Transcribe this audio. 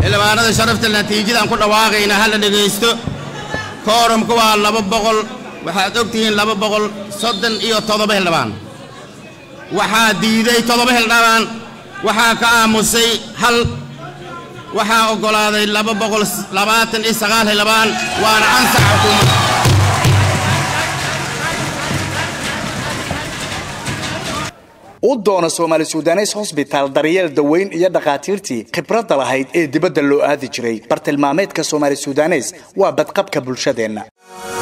xildhibaanada sharafta natiijadaan ku dhawaaqayna hala dhegaysto koorumka waa laba boqol waxaad ogtihiin laba boqol soddon iyo toddoba xildhibaan waxaa diiday toddoba xildhibaan waxaa ka aamusay hal waxaa oggolaaday laba boqol labaatan iyo sagaal xildhibaan waana ansax xukuumadda u doono soomaali sudanes hosbitaal daryeel daweyn iyo dhakhaatiirtii khibradda lahayd ee dibadda loo aadi jiray bartilmaameedka soomaali sudanes waa badqabka bulshadeenna